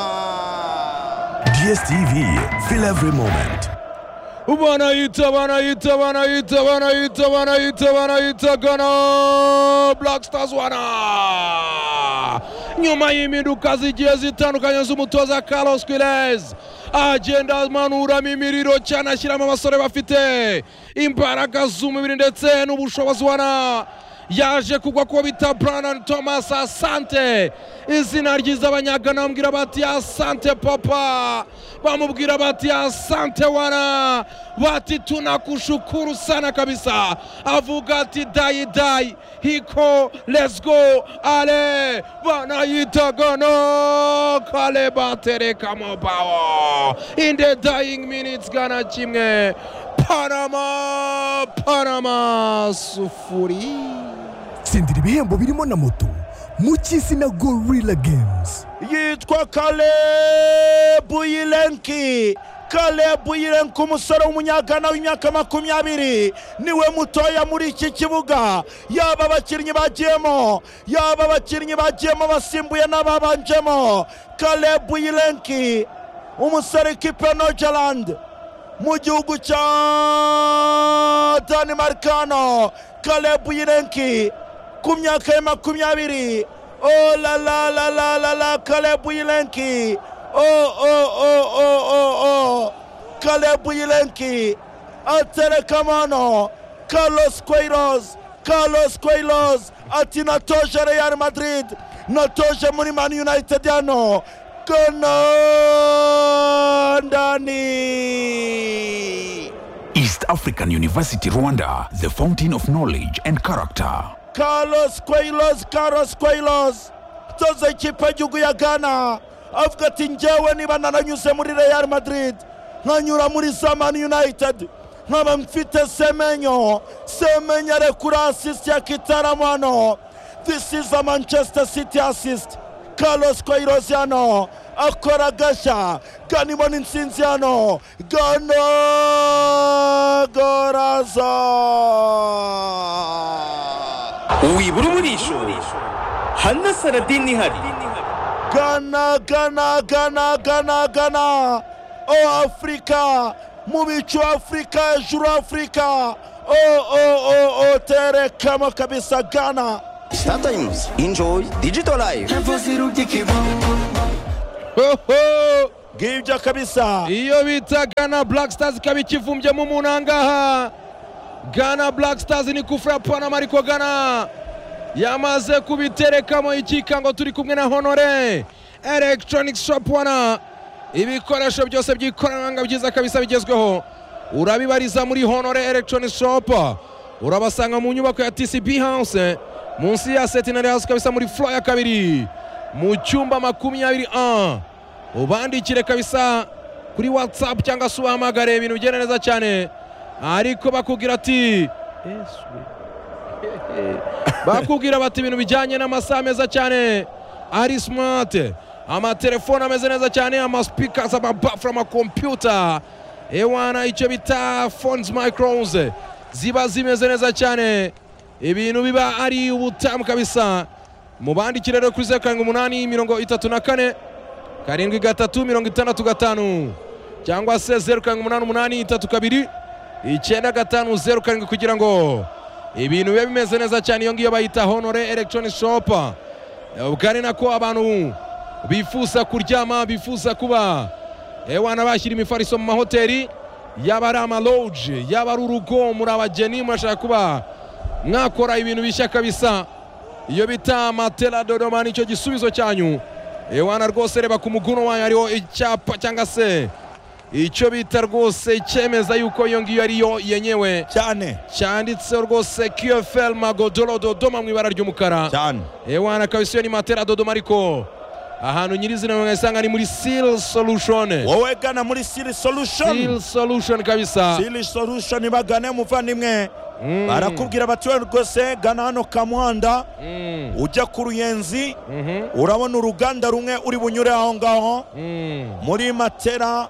Anna. DSTV, fill every moment. Wanaita, wanaita, wanaita, wanaita, wanaita, wanaita Ghana Black Stars wana nyuma y'impinduka zigiye zitandukanye z'umutoza Carlos Queiroz agenda amanura imiriro cyane ashyiramo abasore bafite imbaraga z'umubiri ndetse n'ubushobozi wana yaje kugwa kuko bita Brandon Thomas asante izina ryiza abanyagana bamubwira bati asante papa bamubwira bati asante wana bati tunakushukuru sana kabisa avuga ati dai dai hiko let's go ale banayitagana kale batereka mobawo in the dying minutes gana kimwe Panama, Panama, sufuri. tsindira ibihembo birimo na moto mu cy'isi na gorilla games yitwa kalebu yilenki kalebu yilenki umusore w'umunyagana w'imyaka makumyabiri niwe mutoya muri iki kibuga yaba abakinnyi bagiyemo yaba abakinnyi bagiyemo basimbuye n'ababanjemo kalebu yilenki umusore kipe nogerland mu gihugu cya danimarikano kalebu yilenki ku myaka ya makumyabiri o la la la la la la kalebu yilenki o o o o o o kalebu yilenki aterekamano carlos queiroz carlos queiroz ati natoje real madrid natoje muri man united hano kono ndani East African University Rwanda, the fountain of knowledge and character. Carlos Queiroz, Carlos Queiroz utoza ikipe y'igihugu ya Ghana avuga ati njyewe niba naranyuze muri Real Madrid nkanyura muri za Man United nkaba mfite semenyo semenyo arekura assist ya kitaramo hano this is a Manchester City assist Carlos Queiroz hano akora gashya Ghana ibona intsinzi hano Ghana gorazo wibura umurisho hana saradini ihari Ghana, Ghana, Ghana, Ghana, Ghana. Oh Africa, mubicho Africa, hejuru Africa. Oh, oh, oh, oh, terekamo kabisa Ghana. startimes enjoy digital life Ho, ho. Ngibyo kabisa. iyo bita Ghana Black Stars ikaba ikivumbyemo umuntu ahangaha Ghana Black Stars ni kufura Panama ariko Ghana yamaze kubiterekamo ikikango turi kumwe na Honore Electronic Shop wana ibikoresho byose by'ikoranabuhanga byiza kabisa bigezweho urabibariza muri Honore Electronic Shop urabasanga mu nyubako ya TCB House munsi ya Centenary House kabisa muri floor ya kabiri mu cyumba makumyabiri a ubandikire kabisa kuri watsapu cyangwa se ubahamagare ibintu bigenda neza cyane ariko bakubwira ati bakubwira bati ibintu bijyanye n'amasaha meza cyane ari simati amatelefone ameze neza cyane amasipikazi amabafure amakompiyuta ewana icyo bita fonzi mayikorowuze ziba zimeze neza cyane ibintu biba ari ubutamu kabisa mubandikire rero kuri zeru karindwi umunani mirongo itatu na kane karindwi gatatu mirongo itandatu gatanu cyangwa se zeru karindwi umunani umunani itatu kabiri icyenda gatanu zeru karindwi kugira ngo ibintu bibe bimeze neza cyane iyo ngiyo bayita honore electronic shop ubwo ari nako abantu bifuza kuryama bifuza kuba ewa n'abashyira imifariso mu mahoteli yaba ari amaloge yaba ari urugo muri abageni murashaka kuba mwakora ibintu bishya kabisa iyo bita matela dodoma nicyo gisubizo cyanyu ewana rwose reba ku muguno wayo hariho icyapa cyangwa se icyo bita rwose cyemeza yuko iyo ngiyo ariyo yenyewe Cyane. cyanditseho rwose qfl magodoro dodoma mu ibara ry'umukara Cyane. ewana kabisa iyo ni matera dodoma ariko ahantu nyirizina mwayisanga ni muri seal solution Wowe Ghana muri Siri Solution. seal solution kabisa Siri Solution bagane muvandimwe. Barakubwira bati we rwose Ghana hano Kamuhanda Mm, ujya ku Ruyenzi mhm, urabona uruganda rumwe uri bunyure aho ngaho. mm. muri matera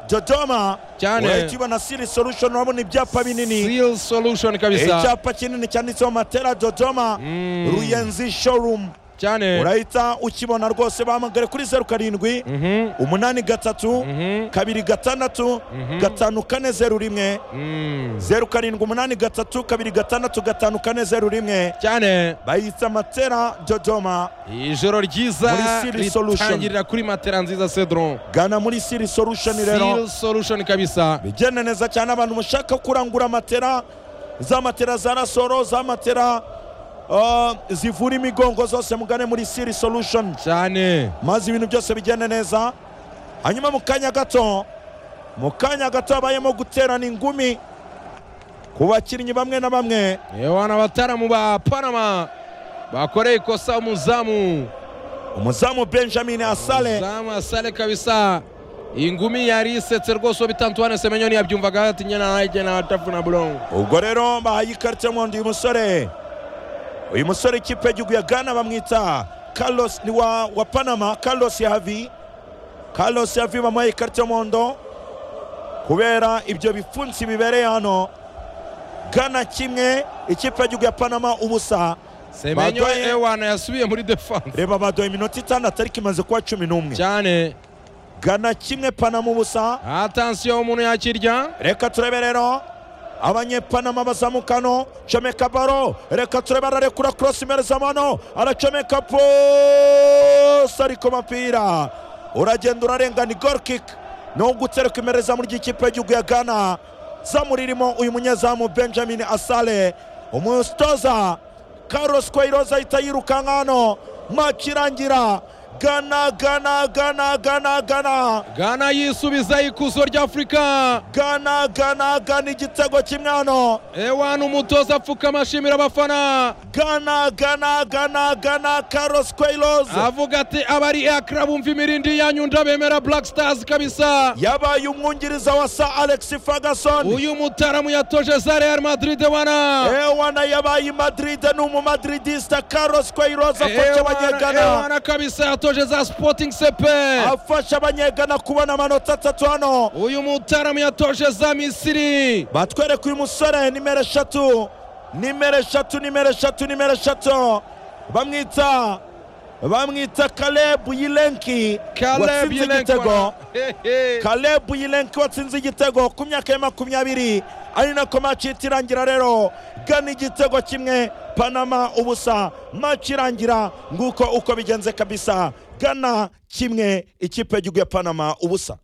dodoma Cyane. urahita siri solution urabona ibyapa binini seal solution kabisa icyapa kinini cyanditseho matera dodoma Mm. ruyenzi showroom cyane urahita ukibona rwose bahamagare kuri zeru karindwi Mhm, umunani gatatu mhm, kabiri gatandatu gatanu kane zeru rimwe mm. zeru karindwi umunani gatatu kabiri gatandatu gatanu kane zeru rimwe cyane bayita matera dodoma ijoro ryiza Muri Seal Solution. ritangirira kuri matera nziza cedron gana muri siri solution rero Seal solution kabisa bigenda neza cyane abantu mushaka kurangura matera za matera za rasoro za matera ah, zivura imigongo zose mugane muri siri solution cyane maze ibintu byose bigende neza hanyuma mu kanya gato mu kanya gato habayemo guterana ingumi ku bakinnyi bamwe na bamwe yewana abataramu ba panama bakoreye ikosa umuzamu umuzamu benjamin asale umuzamu asale kabisa ingumi yari isetse rwose uwo bita antoine semenyoni yabyumvaga ati nyana nanjye natavuna bulongo ubwo rero bahaye ikarita y'umuhondo uyu musore uyu musore ikipe y'igihugu ya gana bamwita carlos ni wa, wa panama carlos yahavi carlos yahavi bamuhaye ikarita y'umuhondo kubera ibyo bipfunsi bibereye hano gana kimwe ikipe y'igihugu ya panama ubusa semenyo Badoye. ewana yasubiye muri defanse reba baduha iminota itandatu ariko imaze kuba cumi n'umwe cyane gana kimwe panama ubusa atansiyo umuntu yakirya reka turebe rero abanyepanama bazamuka hano comeka baro reka turebe ararekura korosi imereza mano aracomeka pose ariko mapira uragenda urarengana igor kick ni ugutereka imereza muri ry'ikipe y'igihugu ya gana zamu ririmo uyu munyezamu benjamin asale umutoza Carlos Queiroz ahita yirukanka hano match irangira gana gana gana gana gana gana yisubiza ikuzo rya afurika gana gana gana igitego kimwe hano ewana umutoza apfukama ashimira abafana gana gana gana gana Carlos Queiroz avuga ati abari akira bumva imirindi yanyu ndabemera black stars kabisa yabaye umwungiriza wa sa Alex Ferguson uyu mutaramu yatoje za real madrid wana ewana yabaye i Madrid ni umumadridista Carlos Queiroz afasha abanyegana ewana kabisa yatoje za sporting sepe afasha abanyegana kubona amanota atatu hano uyu mutaramu yatoje za misiri batwereka uyu musore nimero eshatu nimero eshatu nimero eshatu nimero eshatu bamwita bamwita Caleb Yilenki Caleb watsinze Yelenko igitego wana. He, he. Caleb Yilenki watsinze igitego ku myaka ya makumyabiri ari nako maci ihita irangira rero gana igitego kimwe panama ubusa maci irangira nguko uko bigenze kabisa gana kimwe ikipe y'igihugu ya panama ubusa